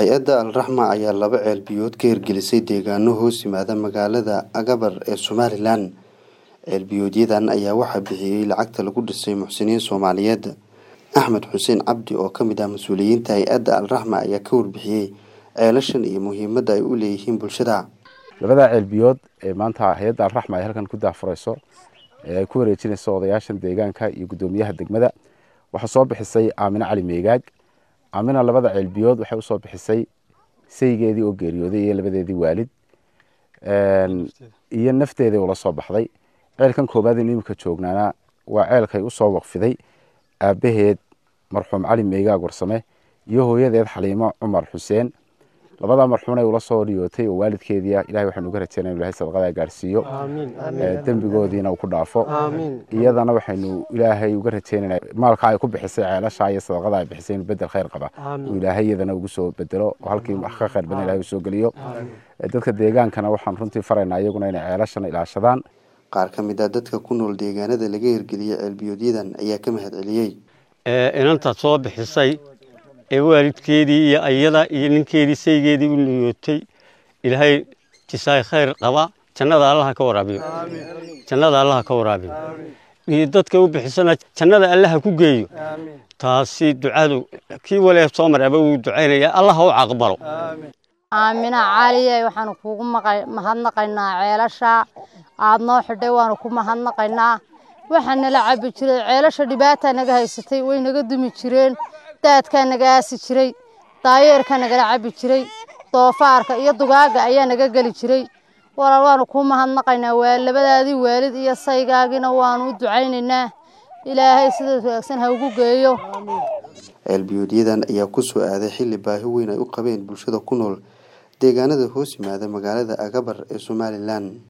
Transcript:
hay-adda alraxma ayaa laba ceel biyood ka hirgelisay deegaano hoos yimaada magaalada agabar ee somalilan ceelbiyoodyadan ayaa waxaa bixiyey lacagta lagu dhisay muxsiniin soomaaliyeed axmed xuseen cabdi oo ka mid ah mas-uuliyiinta hay-adda alraxma ayaa ka warbixiyey ceelashan iyo muhiimadda ay u leeyihiin bulshada labadaa ceelbiyood ee maanta hay-adda alraxma ay halkan ku daafurayso ee ay ku wareejinayso odayaashan deegaanka iyo guddoomiyaha degmada waxaa soo bixisay aamine cali meegaag aamina labada ceelbiyood waxay usoo bixisay saygeedii oo geeriyooday iyo labadeedii waalid iyo nafteedii ula soo baxday ceelkan koobaad in imika joognaana waa ceelkay usoo waqfiday aabaheed marxuum cali meegaag warsame iyo hooyadeed xaliimo cumar xuseen labadaa marxuunay ula soo dhiyootay oo waalidkeedia ilahay waxaanu uga rajeynaya ilahay sadaqadaa gaarsiiyo dembigoodiina uu ku dhaafo iyadana waxaynu ilaahay uga rajeynana maalka ay ku bixisay ceelasha iyo sadaqada ay bixisay inuu bedel khayr qaba uu ilaahay iyadana ugu soo bedelo oo halkii wax ka khayr badan ilahay uu soo geliyo dadka deegaankana waxaan runtii faraynaa iyaguna inay ceelashana ilaashadaan qaar ka mid ah dadka ku nool deegaanada laga hirgeliyey ceelbiyoodyadan ayaa ka mahad celiyey inanta soo bixisay ee waalidkeedii iyo ayada iyo ninkeedii saygeedii u niyootay ilaahay jisaay khayr qaba jannada allaha ka waraabiyo jannada allaha ka waraabiyo iyo dadka u bixisana jannada allaha ku geeyo taasi ducadu kii wale soo maraba uu ducaynaya allaha u caqbalo aamina caliye waxaanu kuugu mahadnaqaynaa ceelasha aada noo xidhay waanu ku mahadnaqaynaa waxaa nala cabi jiray ceelasha dhibaataa naga haysatay way naga dumi jireen daadkaa naga aasi jiray daayeerkaa nagala cabi jiray doofaarka iyo dugaaga ayaa naga geli jiray walaal waanu kuu mahadnaqaynaa waa labadaadii waalid iyo saygaagiina waanu u ducaynaynaa ilaahay sidaas wanaagsan ha ugu geeyo ceelbiyoodyadan ayaa ku soo aaday xilli baahi weyn ay u qabeen bulshada ku nool deegaanada hoos yimaada magaalada agabar ee somalilan